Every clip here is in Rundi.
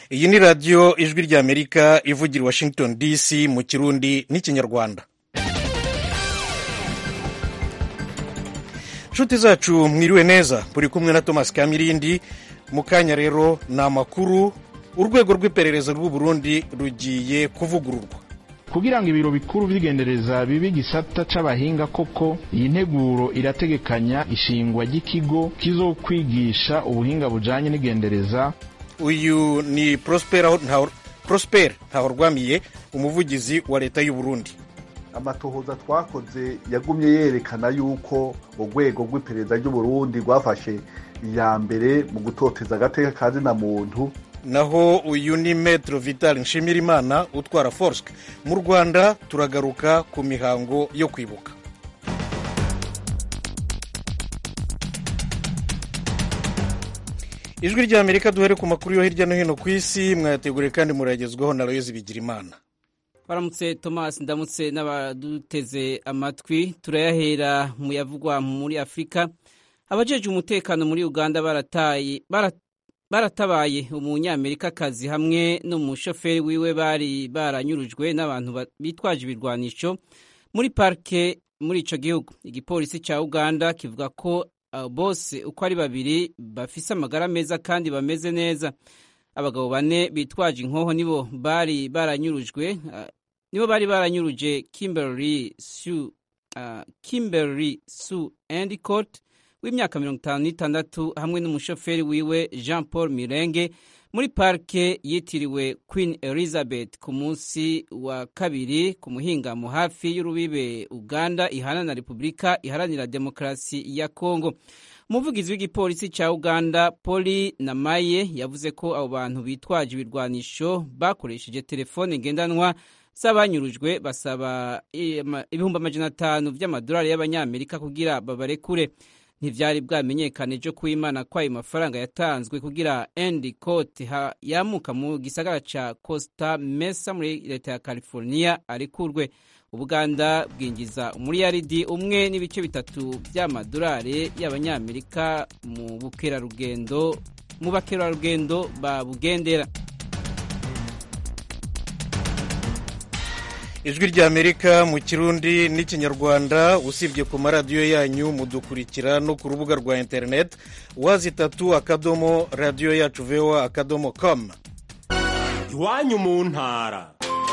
iyi ni radiyo ijwi ry'amerika ivugira i washington dc mu kirundi n'ikinyarwanda inshuti zacu mwiriwe neza turi kumwe na thomas kamirindi mu kanya rero ni amakuru urwego rw'iperereza rw'u Burundi rugiye kuvugururwa kugira ngo ibiro bikuru by'igendereza bibe igisata c'abahinga koko iyi nteguro irategekanya ishingwa ry'ikigo kizokwigisha ubuhinga bujanye n'igendereza uyu ni prosper ntahorwamiye umuvugizi wa leta y'u Burundi amatohoza twakoze yagumye yerekana yuko urwego rw'iperereza ry'u Burundi rwafashe iya mbere mu gutoteza agateka ka zina muntu naho uyu ni metero vital nshimirimana utwara forske mu rwanda turagaruka ku mihango yo kwibuka ijwi rya amerika duhere ku makuru yo hirya no hino ku isi mwayateguriye kandi murayagezwaho na royezi bigirimana baramutse thomas ndamutse n'abaduteze amatwi turayahera mu yavugwa muri afurika abajeje umutekano muri uganda barataye baratabaye umunyamerikakazi hamwe n'umushoferi wiwe bari baranyurujwe n'abantu bitwaje ibirwanisho muri parike muri ico gihugu igipolisi ca uganda kivuga ko uh, bose uko ari babiri bafise amagara meza kandi bameze neza abagabo bane bitwaje inkoho nibo bari baranyurujwe uh, nibo bari baranyuruje kimberly su uh, kimberly su endicott w'imyaka mirongo itanu n'itandatu hamwe n'umushoferi wiwe jean paul mirenge muri parike yitiriwe queen elizabeth ku munsi wa kabiri ku muhingamo hafi y'urubibe uganda ihana na repubulika iharanira demokarasi ya kongo umuvugizi w'igipolisi cya uganda poli namaye yavuze ko abo bantu bitwaje ibirwanisho bakoresheje telefone ngendanwa z'abanyurujwe basaba ibihumbi amajana atanu by'amadolari y'abanyamerika kugira babarekure ntibyari bwamenyekane ejo ko imana ko ayo mafaranga yatanzwe kugira endi kote yamuka mu gisagara ca costa mesa muri leta ya california arekurwe ubuganda bwinjiza umuriyaridi umwe n'ibice bitatu by'amadolari y'abanyamerika mu bukerarugendo mu bakerarugendo babugendera ijwi ry'amerika mu kirundi n'ikinyarwanda usibye ku maradiyo yanyu mudukurikira no ku rubuga rwa interineti wazi itatu akadomo radiyo yacu vewa akadomo komu iwanyu mu ntara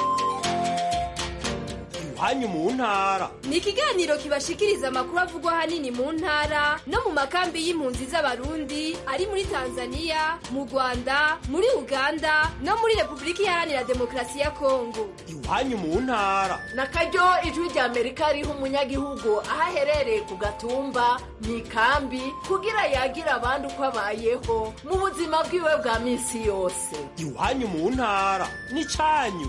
iwanyu mu ntara ni ikiganiro kibashikiriza amakuru avugwa ahanini mu ntara no mu makambi y'impunzi z'abarundi ari muri tanzania mu rwanda muri uganda no muri repubulika iharanira demokarasi ya kongo iwanyu mu ntara na karyo ijwi rya amerika riha umunyagihugu aho aherereye ku gatumba mu ikambi kugira yagira abandi uko abayeho mu buzima bwiwe bwa minsi yose iwanyu mu ntara ni cyanyu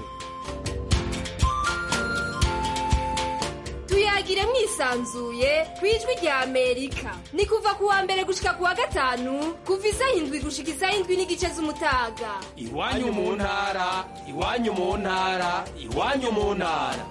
tuyagire mwisanzuye ku ijwi rya amerika ni kuva ku wa mbere gushika ku wa gatanu kuva isaha indwi gushika isaha indwi n'igice z'umutaga iwanyu mu ntara iwanyu mu ntara iwanyu mu ntara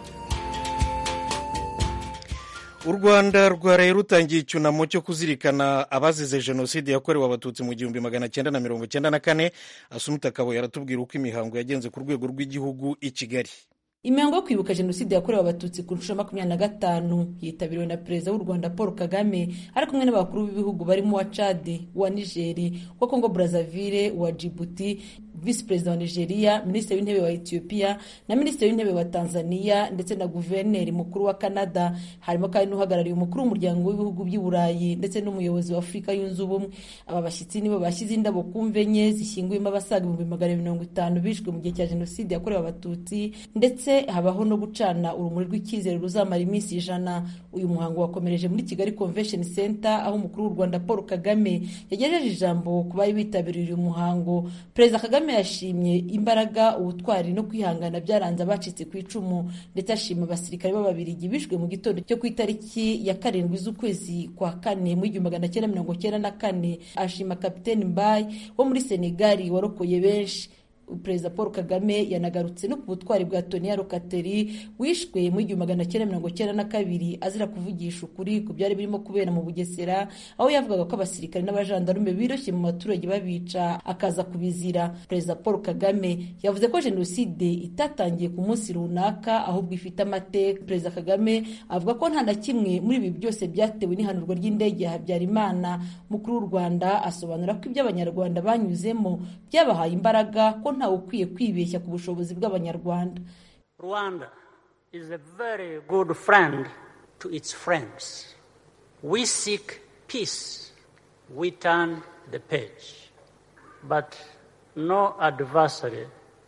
u rwanda rwaraye rutangiye icyunamo cyo kuzirikana abazize jenoside yakorewe abatutsi mu gihumbi magana cyenda na mirongo cyenda na kane asumuta akabo yaratubwira uko imihango yagenze ku rwego rw'igihugu i kigali imihango yo kwibuka jenoside yakorewe abatutsi ku nshuro makumyabiri na gatanu yitabiriwe na perezida w'u rwanda paul kagame ari kumwe n'abakuru b'ibihugu barimo uwa cade uwa nigeri uwa kongo brazzaville uwa djibouti visi perezida wa nigeria minisitiri w'intebe wa ethiopia na minisitiri w'intebe wa tanzania ndetse na guverineri mukuru wa canada harimo kandi n'uhagarariye umukuru w'umuryango w'ibihugu by'i burayi ndetse n'umuyobozi wa afurika yunze ubumwe aba bashyitsi nibo bashyize indabo ku mve enye zishyinguyemo abasaga ibihumbi magana mirongo itanu bishwe mu gihe cya jenoside yakorewe abatutsi ndetse habaho no gucana urumuri rw'icyizere ruzamara iminsi ijana uyu muhango wakomereje muri kigali convention center aho umukuru w'u rwanda paul kagame yagejeje ijambo ku bari bitabiriye uyu muhango perezida kagame yashimye imbaraga ubutwari no kwihangana byaranze abacitse ku icumu ndetse ashima abasirikare b'ababirigi bishwe mu gitondo cyo ku itariki ya karindwi z'ukwezi kwa kane mu igihumbi magana cyenda mirongo cyenda na kane ashima kapiteni mbayi wo muri senegali warokoye benshi perezida paul kagame yanagarutse no ku butwari bwa toniya rokateri wishwe mu igihumbi magana cyenda mirongo cyenda na kabiri azira kuvugisha ukuri ku byari birimo kubera mu bugesera aho yavugaga ko abasirikare n'abajandarume biroshye mu baturage babica akaza kubizira perezida paul kagame yavuze ko jenoside itatangiye ku munsi runaka ahubwo ifite amateka perezida kagame avuga ko nta na kimwe muri ibi byose byatewe n'ihanurwa ry'indege ya habyarimana mukuru w'u rwanda asobanura ko ibyo abanyarwanda banyuzemo byabahaye imbaraga ko ntawe ukwiye kwibeshya ku bushobozi bw'abanyarwanda rwanda is a very good friend to its friends we seek peace we turn the page but no adversary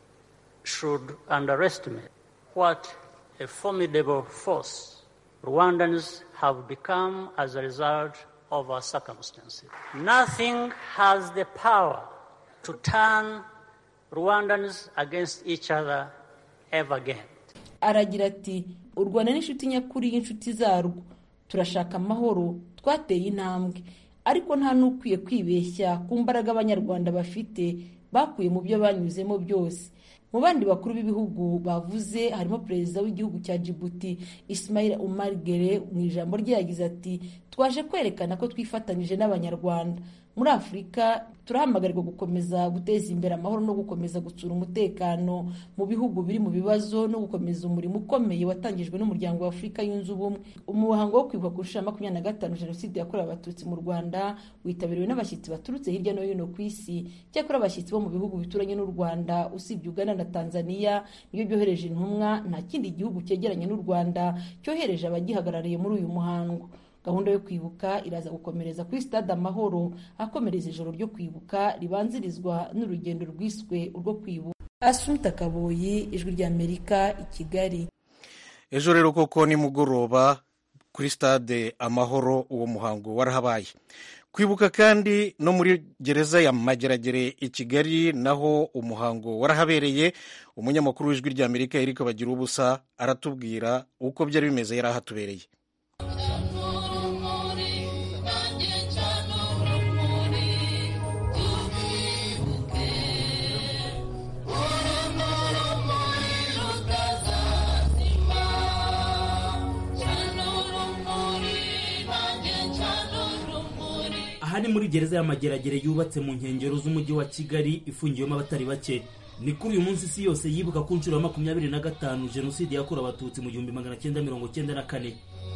should underestimate what a formidable force rwandans have become as a result of our circumstances nothing has the power to turn Rwandans against each other ever again. aragira ati u rwanda ni inshuti nyakuri y'inshuti zarwo turashaka amahoro twateye intambwe ariko nta n'ukwiye kwibeshya ku mbaraga abanyarwanda bafite bakuye mu byo banyuzemo byose mu bandi bakuru b'ibihugu bavuze harimo perezida w'igihugu cya Djibouti Ismail Omar Gere mu ijambo rye yagize ati twaje kwerekana ko twifatanyije n'abanyarwanda muri afurika turahamagarirwa gukomeza guteza imbere amahoro no gukomeza gutsura umutekano mu bihugu biri mu bibazo no gukomeza umurimo ukomeye watangijwe n'umuryango wa afurika yunze ubumwe umuhango wo kwibuka ku nshuro ya makumyabiri na gatanu jenoside yakorewe abatutsi mu rwanda witabiriwe n'abashyitsi baturutse hirya no hino ku isi cyakora abashyitsi bo mu bihugu bituranye n'u rwanda usibye uganda na tanzania niyo byohereje intumwa nta kindi gihugu cyegeranye n'u rwanda cyohereje abagihagarariye muri uyu muhango gahunda yo kwibuka iraza gukomereza kuri stade amahoro akomereza ijoro ryo kwibuka ribanzirizwa n'urugendo rwiswe urwo kwibuka asumta kaboyi ijwi ry'amerika i kigali ejo rero koko nimugoroba kuri stade amahoro uwo muhango warahabaye kwibuka kandi no muri gereza ya mageragere i kigali naho umuhango warahabereye umunyamakuru w'ijwi ry'amerika erika bagira ubusa aratubwira uko byari bimeze yari ahatubereye aha ni muri gereza y'amageragere yubatse mu nkengero z'umujyi wa kigali ifungiwemo abatari bake ni kuri uyu munsi isi yose yibuka ku nshuro ya makumyabiri na gatanu jenoside yakorewe abatutsi mu gihumbi magana cyenda mirongo cyenda na kane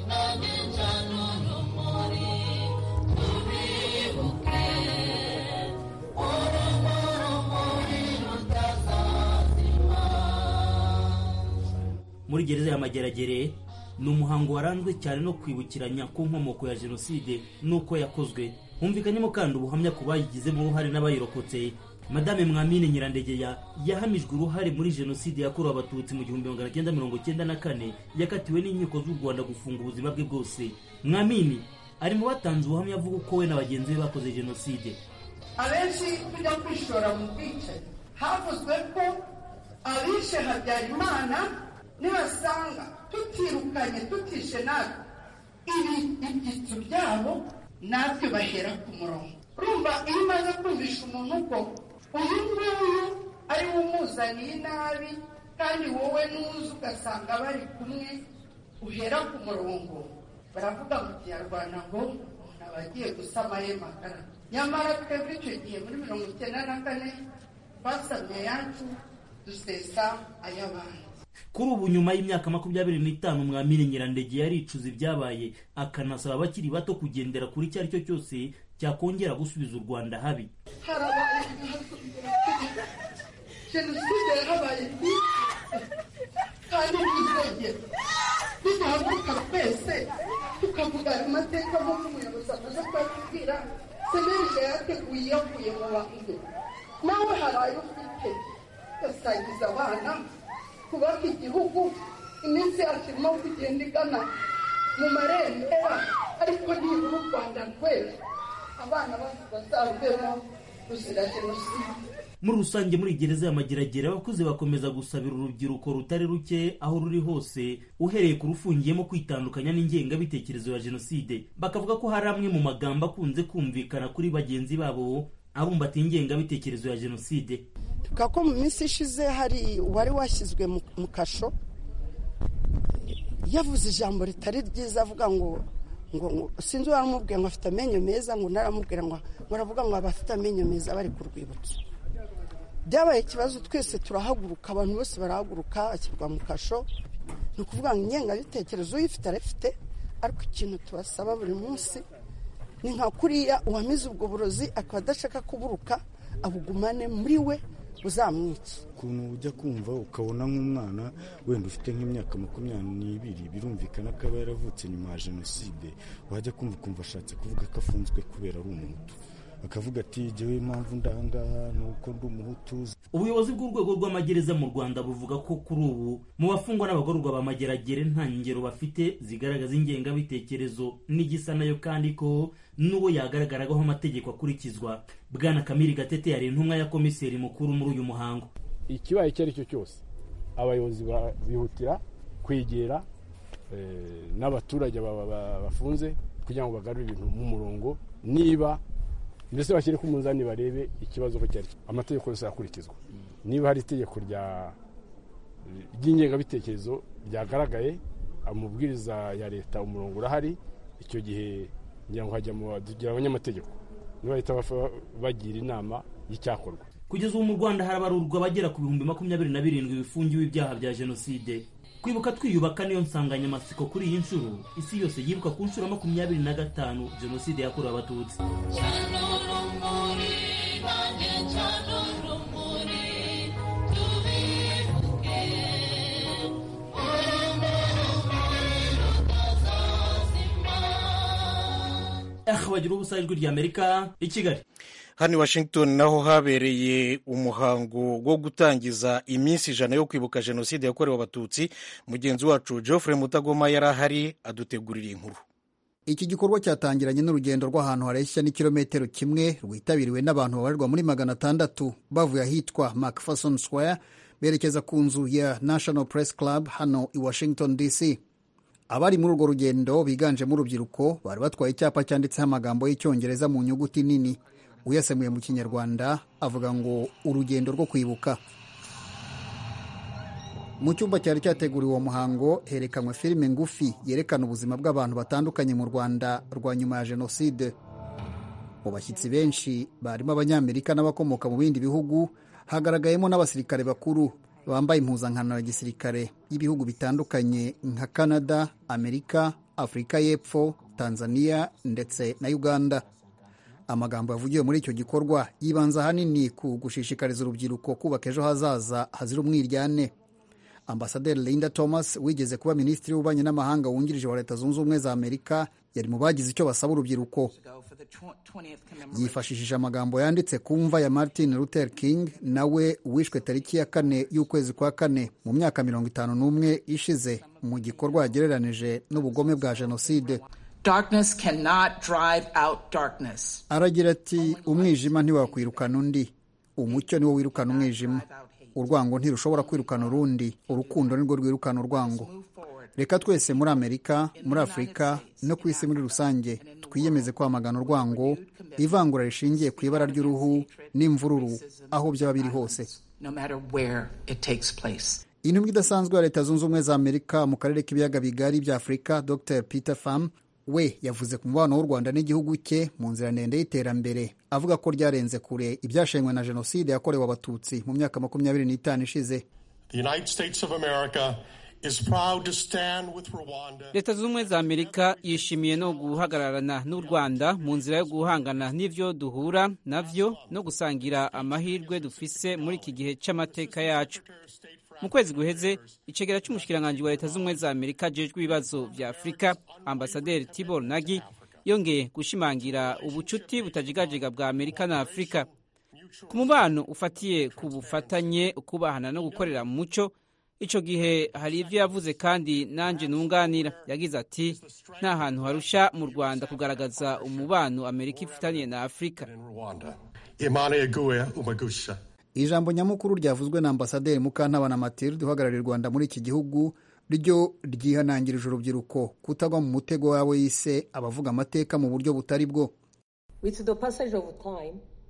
muri gereza y'amageragere ni umuhango waranzwe cyane no kwibukiranya ku nkomoko ya jenoside n'uko yakozwe humvikanyemo kandi ubuhamya ku bayigizemo uruhare n'abayirokotse madame mwamine nyirandegeya yahamijwe uruhare muri jenoside yakorewe abatutsi mu gihumbi magana cyenda mirongo cyenda na kane yakatiwe n'inkiko z'u rwanda gufunga ubuzima bwe bwose mwamini ari mu batanze ubuhamya avuga uko we na bagenzi be bakoze jenoside abenshi tujya kwishora mu bwicanyi havuzwe ko abishe habyarimana nibasanga tutirukanye tutishe natwe ibi ibyitso byabo natwe bahera ku murongo urumva iyo umaze kumvisha umuntu ko uyu nguyu ari we umuzaniye inabi kandi wowe n'uzi ugasanga bari kumwe uhera ku murongo baravuga mu kinyarwanda ngo umuntu aba agiye gusama ye magara nyamara twebwe icyo gihe muri mirongo icyenda na kane twasamye ayacu dusesa ay'abandi kuri ubu nyuma y'imyaka makumyabiri n'itanu mwamini nyirandege yaricuza ibyabaye akanasaba abakiri bato kugendera kuri icyo ari cyo cyose cyakongera gusubiza u rwanda habi harabaye jenoside yarabaye kandi ntizongera niduhaguruka twese tukavuga ayo mateka nk'uko umuyobozi amaze kubabwira senerije yateguye yavuye mu bantu nawe hari ayo ufite ugasangiza abana kubaka igihugu iminsi yacu irimo kugenda igana mu marembera ariko nibura u rwanda rwera abana bacu bazarubemo ruzira jenoside muri rusange muri gereza y'amageragere abakuze bakomeza gusabira urubyiruko rutari ruke aho ruri hose uhereye ku rufungiyemo kwitandukanya n'ingengabitekerezo ya jenoside bakavuga ko hari amwe mu magambo akunze kumvikana kuri bagenzi babo abumbatiye ingengabitekerezo ya jenoside tuvuga ko mu minsi ishize hari uwari washyizwe mu kasho yavuze ijambo ritari ryiza avuga ngo ngo sinzi uwaramubwiye ngo afite amenyo meza ngo naramubwira ngo baravuga ngo abafite amenyo meza bari ku rwibutso byabaye ikibazo twese turahaguruka abantu bose barahaguruka ashyirwa mu kasho ni ukuvuga ngo ingengabitekerezo uyifite arafite ariko ikintu tubasaba buri munsi ni nka kuriya uwamize ubwo burozi akaba adashaka kuburuka abugumane muri we buzamwica ukuntu ujya kumva ukabona nk'umwana wenda ufite nk'imyaka makumyabiri n'ibiri birumvikana ko aba yaravutse nyuma ya jenoside wajya kumva ukumva ashatse kuvuga ko afunzwe kubera ari umuhutu akavuga ati jyewe impamvu ndangaha ni uko ndi umuhutu ubuyobozi bw'urwego rw'amagereza mu rwanda buvuga ko kuri ubu mu bafungwa n'abagororwa ba mageragere nta ngero bafite zigaragaza ingengabitekerezo n'igisa nayo kandi ko n'uwo yagaragaragaho amategeko akurikizwa bwana kamiri gatete yari intumwa ya komiseri mukuru muri uyu muhango ikibaye icyo ari cyo cyose abayobozi bihutira kwegera n'abaturage bafunze kugira ngo bagarure ibintu mu murongo niba mbese bashyire ku munzani barebe ikibazo ko cyari amategeko yose arakurikizwa niba hari itegeko ry'ingengabitekerezo ryagaragaye amubwiriza ya leta umurongo urahari icyo gihe ngira ngo hajya tugira abanyamategeko niba bahita bagira inama y'icyakorwa kugeza ubu mu rwanda harabarurwa abagera ku bihumbi makumyabiri na birindwi bifungiwe ibyaha bya jenoside kwibuka twiyubaka niyo nsanganyamatsiko kuri iyi nshuro isi yose yibuka ku nshuro makumyabiri na gatanu jenoside yakorewe abatutsi bagira ubusa ijwi ry'amerika i kigali hano i washington naho habereye umuhango wo gutangiza iminsi ijana yo kwibuka jenoside yakorewe abatutsi mugenzi wacu geoffrey mutagoma yari ahari adutegurira inkuru iki gikorwa cyatangiranye n'urugendo rw'ahantu hareshya n'ikirometero kimwe rwitabiriwe n'abantu babarirwa muri magana atandatu bavuye ahitwa macpherson square berekeza ku nzu ya national press club hano i washington dc abari muri urwo rugendo biganjemo urubyiruko bari batwaye icyapa cyanditseho amagambo y'icyongereza mu nyuguti nini uyasemuye mu kinyarwanda avuga ngo urugendo rwo kwibuka mu cyumba cyari cyateguriwe uwo muhango herekanwe filime ngufi yerekana ubuzima bw'abantu batandukanye mu rwanda rwa nyuma ya jenoside mu bashyitsi benshi barimo abanyamerika n'abakomoka mu bindi bihugu hagaragayemo n'abasirikare bakuru bambaye impuzankano ya gisirikare y'ibihugu bitandukanye nka canada amerika afurika y'epfo tanzania ndetse na uganda amagambo yavugiwe muri icyo gikorwa yibanza ahanini ku gushishikariza urubyiruko kubaka ejo hazaza hazira umwiryane ambasaderi linda thomas wigeze kuba minisitiri w'ububanyi n'amahanga wungirije wa leta zunze ubumwe za amerika yari mu bagize icyo basaba urubyiruko yifashishije amagambo yanditse ku mva ya martin luther king nawe wishwe tariki ya kane y'ukwezi kwa kane mu myaka mirongo itanu n'umwe ishize mu gikorwa yagereranije n'ubugome bwa jenoside Darkness cannot drive out darkness. aragira ati umwijima ntiwakwirukana undi umucyo niwo wirukana umwijima urwango ntirushobora kwirukana urundi urukundo nirwo rwirukana urwango reka twese muri amerika muri afurika no ku isi muri rusange twiyemeze kwamagana urwango ivangura rishingiye ku ibara ry'uruhu n'imvururu aho byaba biri hose no matter where it takes place. intumwa idasanzwe ya leta zunze ubumwe za amerika mu karere k'ibiyaga bigari bya afurika dr peter pham we yavuze ku mubano w'u rwanda n'igihugu cye mu nzira ndende y'iterambere avuga ko ryarenze kure ibyashenywe na jenoside yakorewe abatutsi mu myaka makumyabiri n'itanu ishize The United States of America is proud to stand with Rwanda. leta zunze ubumwe za amerika yishimiye no guhagararana n'u rwanda mu nzira yo guhangana n'ibyo duhura navyo no gusangira amahirwe dufise muri iki gihe cy'amateka yacu mu kwezi guheze icegera cy'umushikiranganji wa leta zunze ubumwe za amerika ajejwe ibibazo vya afurika ambasaderi tibor nagi yongeye gushimangira ubucuti butajigajega bwa amerika na afurika ku mubano ufatiye ku bufatanye ukubahana no gukorera mu muco ico gihe hari ivyo yavuze kandi nanje nunganira yagize ati nta hantu harusha mu rwanda kugaragaza umubano amerika ifitaniye na afurika Rwanda. Imana Eguye Umagusha. ijambo nyamukuru ryavuzwe na ambasaderi mukantabana matilde uhagarariye u rwanda muri iki gihugu ryo ryihanangirije urubyiruko kutagwa mu mutego wawe yise abavuga amateka mu buryo butari bwo With the passage of time,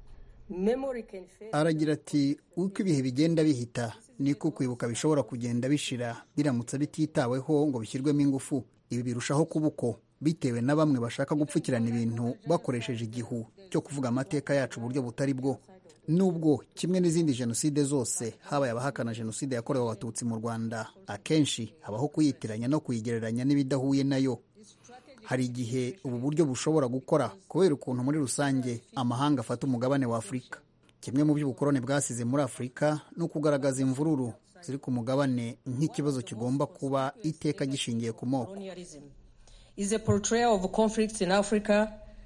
aragira ati uko ibihe bigenda bihita niko kwibuka bishobora kugenda bishira biramutse bititaweho ngo bishyirwemo ingufu ibi birushaho kuba uko bitewe na bamwe bashaka gupfukirana ibintu bakoresheje igihu cyo kuvuga amateka yacu uburyo butari bwo nubwo kimwe n'izindi jenoside zose habaye abahakana jenoside yakorewe abatutsi mu rwanda akenshi habaho kuyitiranya no kuyigereranya n'ibidahuye nayo hari igihe ubu buryo bushobora gukora kubera ukuntu muri rusange amahanga afata umugabane wa afurika kimwe mu by'ubukoroni bwasize muri afurika ni ukugaragaza imvururu ziri ku mugabane nk'ikibazo kigomba kuba iteka gishingiye ku moko is a portrayal of conflicts in Africa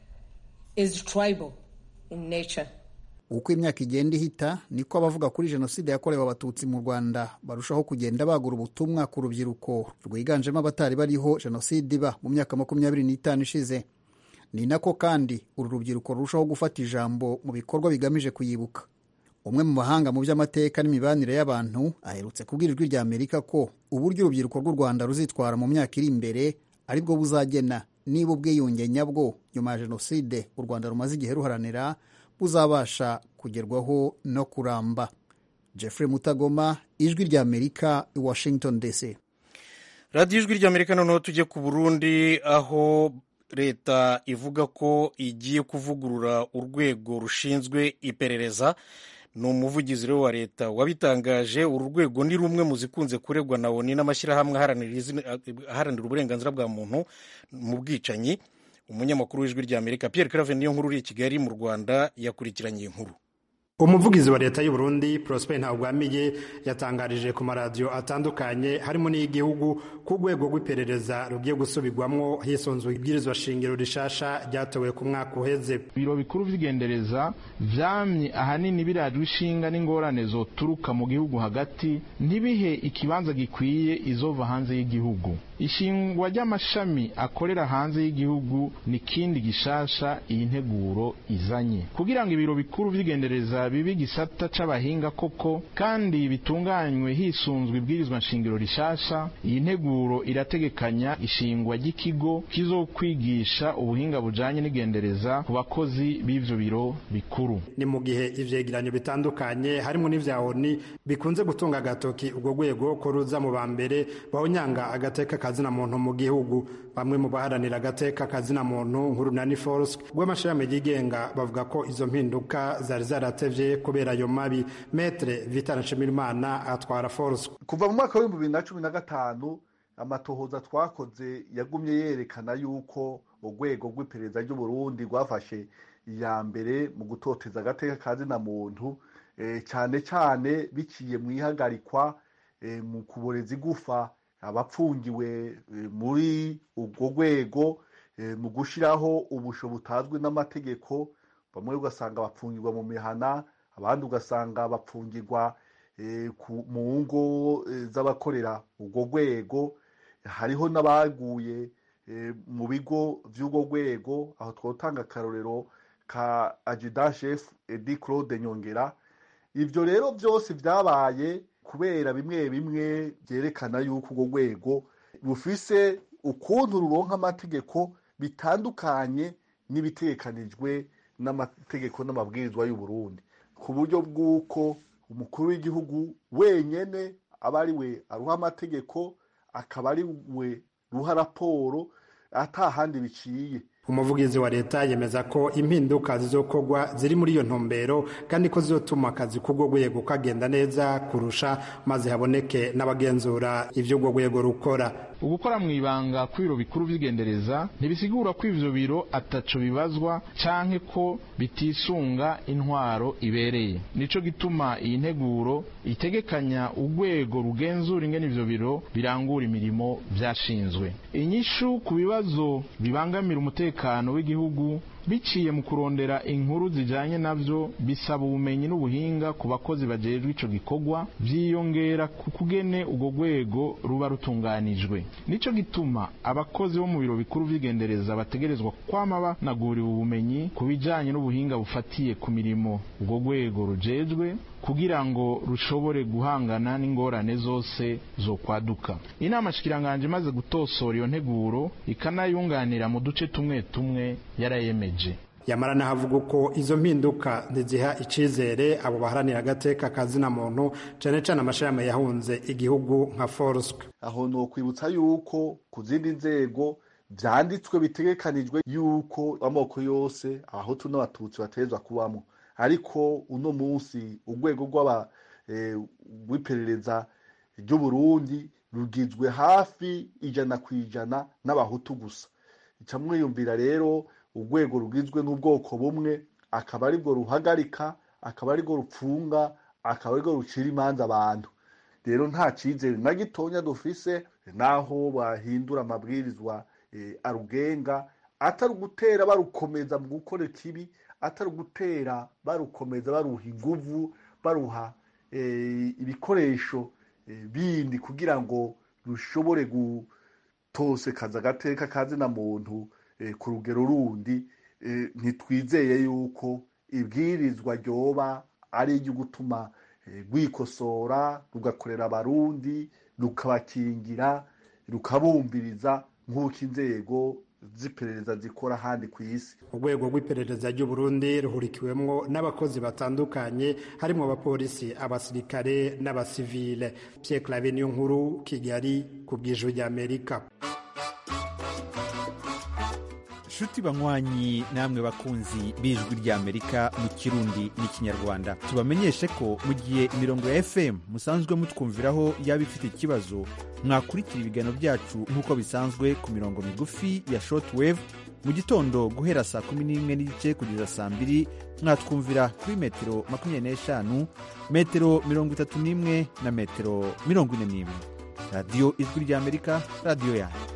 is tribal in nature. uko imyaka igenda ihita niko abavuga kuri jenoside yakorewe abatutsi mu rwanda barushaho kugenda bagura ubutumwa ku rubyiruko rwiganjemo abatari bariho jenoside iba mu myaka makumyabiri n'itanu ishize ni nako kandi uru rubyiruko rurushaho gufata ijambo mu bikorwa bigamije kuyibuka umwe mu bahanga mu by'amateka n'imibanire y'abantu aherutse kubwira ijwi rya amerika ko uburyo urubyiruko rw'u rwanda ruzitwara mu myaka iri imbere aribwo buzagena niba ubwiyunge nyabwo nyuma ya jenoside u rwanda rumaze igihe ruharanira buzabasha kugerwaho no kuramba jeffrey mutagoma ijwi rya amerika i washington dc radiyo ijwi rya amerika noneho tujye ku burundi aho leta ivuga ko igiye kuvugurura urwego rushinzwe iperereza ni umuvugizi rero wa leta wabitangaje uru rwego ni rumwe mu zikunze kuregwa na oni n'amashyirahamwe aharanira uburenganzira bwa muntu mu bwicanyi umunyamakuru w'ijwi rya amerika pierre clave niyo nkuru uri i kigali mu rwanda yakurikiranye iyi nkuru umuvugizi wa leta y'u Burundi Prosper Ntawugwamiye yatangarije ku maradiyo atandukanye harimo n'iy'igihugu ku rwego rw'iperereza rugiye gusubirwamwo hisunzwe ibwirizwa shingiro rishasha ryatowe ku mwaka uheze ibiro bikuru vy'igendereza vyamye ahanini birajwe ishinga n'ingorane zoturuka mu gihugu hagati ntibihe ikibanza gikwiye izova hanze y'igihugu ishingwa ry'amashami akorera hanze y'igihugu ni kindi gishasha iyi nteguro izanye kugira ngo ibiro bikuru vy'igendereza bibe igisata c'abahinga koko kandi bitunganywe hisunzwe ibwirizwa nshingiro rishasha iyi nteguro irategekanya ishingwa ry'ikigo kizokwigisha ubuhinga bujanye n'igendereza ku bakozi b'ivyo biro bikuru ni mu gihe ivyegeranyo bitandukanye harimo n'ivya oni bikunze gutunga agatoki urwo rwego ko ruza mu ba mbere bawunyanga agateka kazina muntu mu gihugu bamwe mu baharanira agateka kazina muntu nk'urunani force rw'amashirahamwe yigenga bavuga ko izo mpinduka zari zaratevye kubera ayo mabi metre vitana nshimirimana atwara force kuva mu mwaka w'ibihumbi bibiri na cumi na gatanu amatohoza twakoze yagumye yerekana yuko urwego rw'iperereza ry'uburundi rwafashe iya mbere mu gutoteza agateka kazina muntu cyane cyane biciye mu ihagarikwa mu kuboreza igufa abapfungiwe muri urwo rwego mu gushyiraho ubusho butazwi n'amategeko bamwe ugasanga bapfungirwa mu mihana abandi ugasanga bapfungirwa mu ngo z'abakorera urwo rwego hariho n'abaguye mu bigo by'urwo rwego aho twatanga akarorero ka shefu edi claude nyongera ibyo rero byose byabaye kubera bimwe bimwe byerekana yuko urwo rwego rufise ukuntu ruronka amategeko bitandukanye n'ibitekanijwe n'amategeko n'amabwirizwa y'u Burundi ku buryo bw'uko umukuru w'igihugu wenyine aba ari we aruha amategeko akaba ari we ruha raporo atahandi biciye umuvugizi wa leta yemeza ko impinduka zizokorwa ziri muri iyo ntumbero kandi ko zizotuma akazi k'urwo rwego kagenda neza kurusha maze haboneke n'abagenzura ibyo urwo rwego rukora ugukora mu ibanga kw'ibiro bikuru by'igendereza ntibisigura ko ivyo biro ataco bibazwa canke ko bitisunga intwaro ibereye nico gituma iyi nteguro itegekanya urwego rugenzura ingene ivyo biro birangura imirimo vyashinzwe inyishu ku bibazo bibangamira umutekano w'igihugu biciye mu kurondera inkuru zijanye navyo bisaba ubumenyi n'ubuhinga ku bakozi bajejwe ico gikorwa vyiyongera ku kugene urwo rwego ruba rutunganijwe nico gituma abakozi bo mu biro bikuru vy'igendereza bategerezwa kwama banaguriwe ubumenyi ku bijanye n'ubuhinga bufatiye ku mirimo urwo rwego rujejwe kugira ngo rushobore guhangana n'ingorane zose zo kwaduka inama shikiranganje imaze gutosora iyo nteguro ikanayunganira mu duce tumwe tumwe yarayemeje yamara nahavuga uko izo mpinduka ntiziha icizere abo baharanira agateka kazina muntu cane cane amashirahamwe yahunze igihugu nka foruswe aho ni ukwibutsa yuko ku zindi nzego vyanditswe bitegekanijwe yuko amoko yose abahutu n'abatutsi bategerezwa kubamwo ariko uno munsi urwego rw'aba rw'iperereza ry'uburundi rugizwe hafi ijana ku ijana n'abahutu gusa ica mwiyumvira rero urwego rugizwe n'ubwoko bumwe akaba aribwo ruhagarika akaba aribwo rupfunga akaba aribwo rucira imanza abantu rero nta cyizere na gitonya dufise naho bahindura amabwirizwa arugenga atari ugutera barukomeza mu gukora ikibi atari ugutera barukomeza baruha inguvu baruha ibikoresho bindi kugira ngo rushobore gutosekaza agateka kazina muntu ku rugero rundi ntitwizeye yuko ibwirizwa ryoba ari iryo gutuma rwikosora rugakorera abarundi rukabakingira rukabumviriza nk'uko inzego z'iperereza zikora ahandi ku isi urwego rw'iperereza ry'uburundi ruhurikiwemwo n'abakozi batandukanye harimo abapolisi abasirikare n'abasivile pierre clave niyo nkuru kigali ku bw'ijuru ry'amerika nshuti banywanyi namwe bakunzi b'ijwi ry'amerika mu kirundi n'ikinyarwanda tubamenyeshe ko mu gihe imirongo ya fm musanzwe mutwumviraho yaba ifite ikibazo mwakurikira ibiganiro byacu nk'uko bisanzwe ku mirongo migufi ya shortwave mu gitondo guhera saa kumi n'imwe n'igice kugeza saa mbiri mwatwumvira kuri metero makumyabiri n'eshanu metero mirongo itatu n'imwe na metero mirongo ine n'imwe radiyo ijwi ry'amerika radiyo yanyu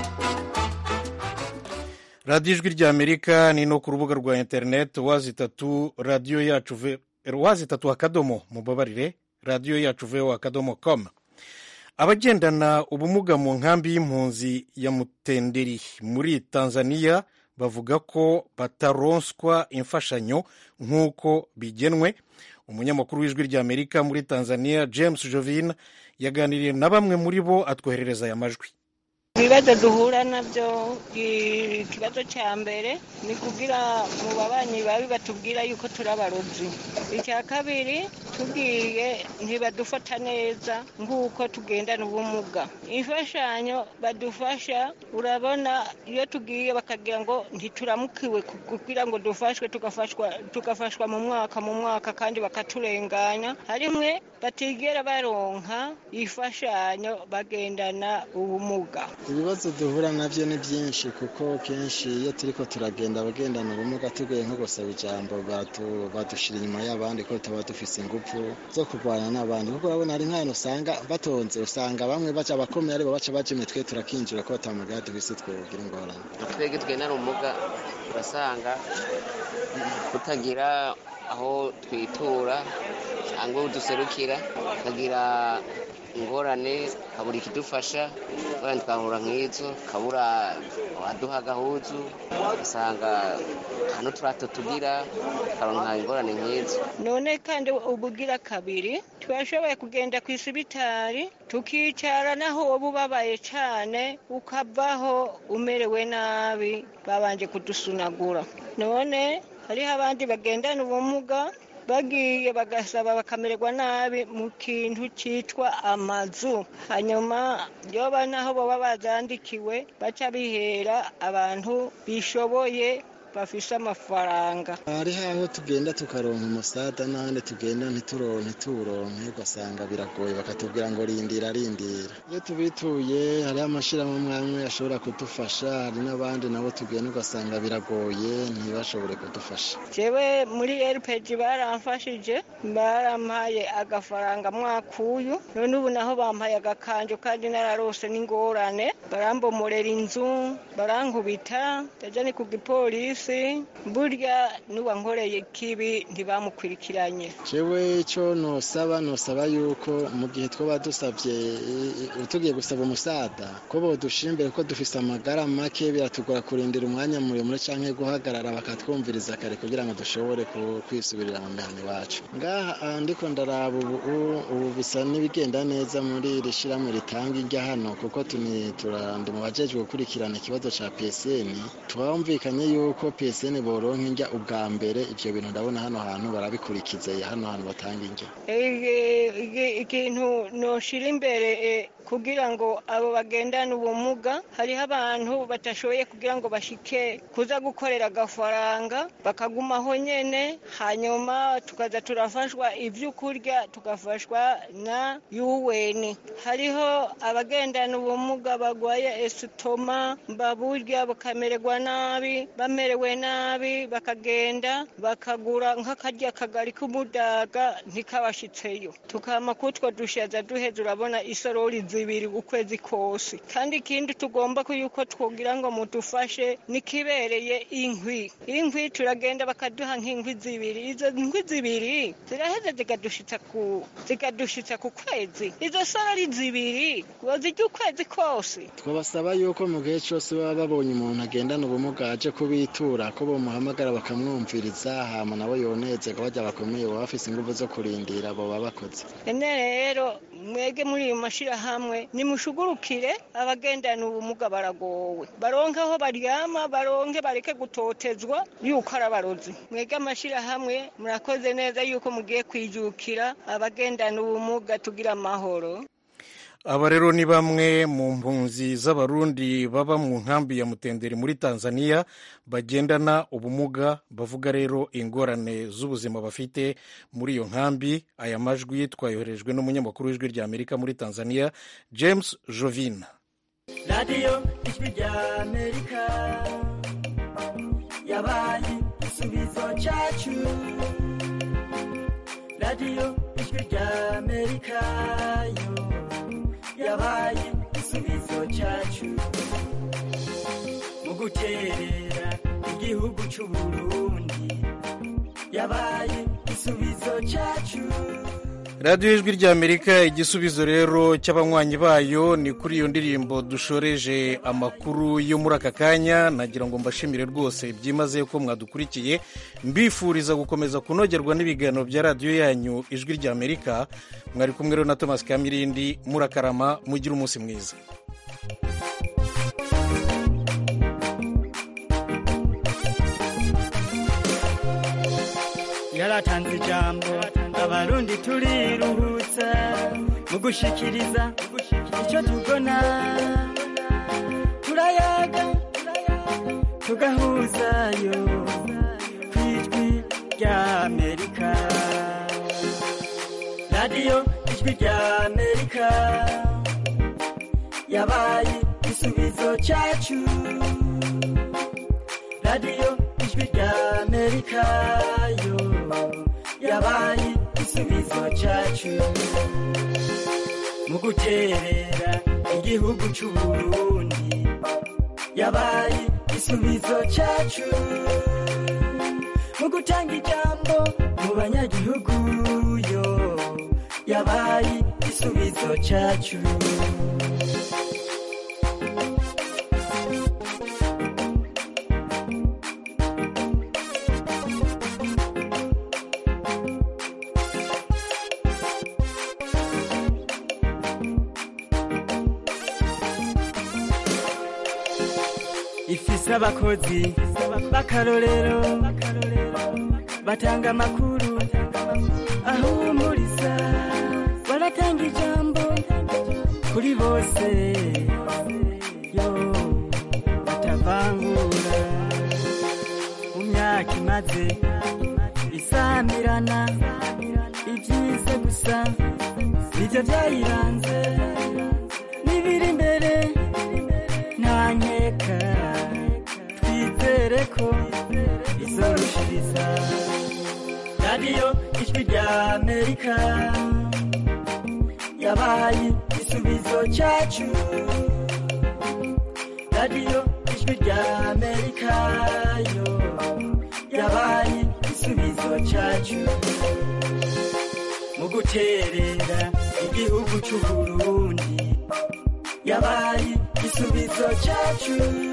radiyo ijwi ry'amerika ni no ku rubuga rwa interineti wazi itatu radiyo yacu wazi itatu akadomo mubabarire radiyo yacu veho akadomo komu abagendana ubumuga mu nkambi y'impunzi ya mutenderi muri tanzania bavuga ko bataronswa imfashanyo nk'uko bigenwe umunyamakuru w'ijwi ry'amerika muri tanzania james jovin yaganiriye na bamwe muri bo atwoherereza aya majwi ibibazo duhura nabyo ikibazo cya mbere ni kugira mu babanyi babi batubwira yuko turi abarozi icya kabiri tubwiye ntibadufata neza nk'uko tugendana ubumuga imfashanyo badufasha urabona iyo tugiye bakagira ngo ntituramukiwe kugira ngo dufashwe tugafashwa mu mwaka mu mwaka kandi bakaturenganya harimwe batigera baronka imfashanyo bagendana ubumuga ibibazo duhura nabyo ni byinshi kuko kenshi iyo turi ko turagenda abagendana ubumuga tugoye nko gusaba ijambo badushyira inyuma y'abandi ko tuba dufise ingufu zo kurwanya n'abandi kuko urabona hari nk'ahantu usanga batonze usanga bamwe baca abakomeye aribo baca baca imitwe turakinjira ko batamugaya dufise twogira ingorane twebwe twenara ubumuga urasanga kutagira aho twitura cyangwa duserukira tukagira ingorane kabura ikidufasha ingorane twahura nk'izo kabura waduha agahuzu ugasanga hano turato tugira tukaronka ingorane nk'izo none kandi ubugira kabiri twashoboye kugenda ku isibitari tukicara naho woba ubabaye cyane ukavaho umerewe nabi babanje kudusunagura none hariho abandi bagendana ubumuga bagiye bagasaba bakamererwa nabi mu kintu cyitwa amazu hanyuma yoba naho baba bazandikiwe baca bihera abantu bishoboye bafise amafaranga hariho aho tugenda tukaronka umusada n'ahandi tugenda ntituronke ntituronke ugasanga biragoye bakatubwira ngo rindira rindira iyo tubituye hariho amashyirahamwe amwe ashobora kudufasha hari n'abandi nabo tugenda ugasanga biragoye ntibashobore kudufasha jewe muri rpg baramfashije barampaye agafaranga mwakuyu none ubu naho bampaye agakanjo kandi nararose n'ingorane barambomorera inzu barankubita ndaja ni ku gipolisi burya n'uwankoreye kibi ntibamukurikiranye jewe icyo nosaba nosaba yuko mu gihe twaba dusabye tugiye gusaba umusada ko bodushimbire ko dufise amagara make biratugora kurindira umwanya muremure cyangwa guhagarara bakatwumviriza kare kugira ngo dushobore kwisubirira mu mihana iwacu ngaha ndiko ndaraba ubu ubu bisa n'ibigenda neza muri iri shyirahamwe ritanga irya hano kuko turandi mu bajejwe gukurikirana ikibazo cya psn twumvikanye yuko yuko psn boronka indya ubwa mbere ivyo bintu ndabona hano hantu barabikurikiza hano hantu batanga indya ikintu noshira imbere eh, kugira ngo abo bagendana ubumuga hariho abantu batashoboye kugira ngo bashike kuza gukorera agafaranga bakagumaho nyene hanyuma tukaza turafashwa ivyo kurya tugafashwa na UN hariho abagendana ubumuga bagwaye esitoma baburya bakamererwa nabi bamerewe nabi bakagenda bakagura nk'akarya kagari k'umudaga ntikabashitseyo tukama kutwo dushaza duheza urabona isorori zibiri ukwezi kose kandi ikindi tugomba ko yuko twogira ngo mudufashe nikibereye inkwi inkwi turagenda bakaduha nk'inkwi zibiri izo nkwi zibiri ziraheza zikadushitsa ku zikadushitsa ku kwezi izo sorori zibiri wozirya ukwezi kose twabasaba yuko mu gihe cyose baba babonye umuntu agendana ubumuga aje kubitura ko bamuhamagara bakamwumviriza hama nabo yonezerwa bajya bakomeye baba bafise ingufu zo kurindira abo baba bakoze ene rero mwege muri iyo mashirahamwe nimushugurukire abagendana ubumuga baragowe baronke aho baryama baronke bareke gutotezwa yuko ari abarozi mwege amashirahamwe murakoze neza yuko mugiye kwijukira abagendana ubumuga tugira amahoro aba rero ni bamwe mu mpunzi z'abarundi baba mu nkambi ya mutenderi muri tanzania bagendana ubumuga bavuga rero ingorane z'ubuzima bafite muri iyo nkambi aya majwi twayoherejwe n'umunyamakuru w'ijwi rya amerika muri tanzania james jovin radiyo ijwi rya amerika yabaye igisubizo cyacu radiyo ijwi rya amerika yo yabaye igisubizo cyacu mu guterera igihugu cy'u Burundi yabaye igisubizo cyacu radiyo ijwi rya amerika igisubizo rero cy'abanywanyi bayo ni kuri iyo ndirimbo dushoreje amakuru yo muri aka kanya nagira ngo mbashimire rwose byimazeyo ko mwadukurikiye mbifuriza gukomeza kunogerwa n'ibiganiro bya radiyo yanyu ijwi rya amerika mwari kumwe rero na thomas kamirindi murakarama mugire umunsi mwiza yaratanze ijambo abarundi turiruhutsa mu gushikiriza icyo tubona turayaga tugahuzayo ku ijwi rya amerika radiyo ijwi rya amerika yabaye igisubizo cyacu radiyo ijwi rya amerika yo yabaye igisubizo cyacu mu guterera igihugu cy'u Burundi yabaye igisubizo cyacu mu gutanga ijambo mu banyagihugu yo yabaye igisubizo cyacu ifise abakozi b'akarorero batanga amakuru ahumuriza baratanga ijambo kuri bose yo batavangura mu myaka imaze isamirana ibyiza gusa nibyo byayiranze n'ibiri imbere nta nkeka twizere ko izorushiriza radiyo ijwi rya amerika yabaye igisubizo cyacu radiyo ijwi rya amerika yo yabaye igisubizo cyacu mu guterera igihugu cy'u Burundi yabaye igisubizo cyacu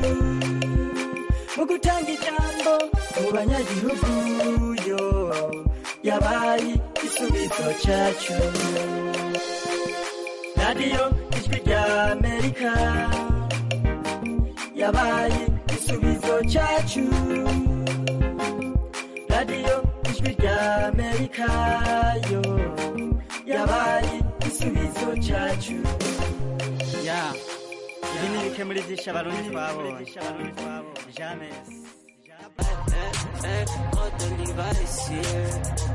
mu gutanga ijambo mu banyagihugu yo yabaye igisubizo cyacu radiyo ijwi rya amerika yabaye igisubizo cyacu rya amerika yo yabaye igisubizo cyacu ya ibi ni bike muri byinshi abarundi twabonye jamais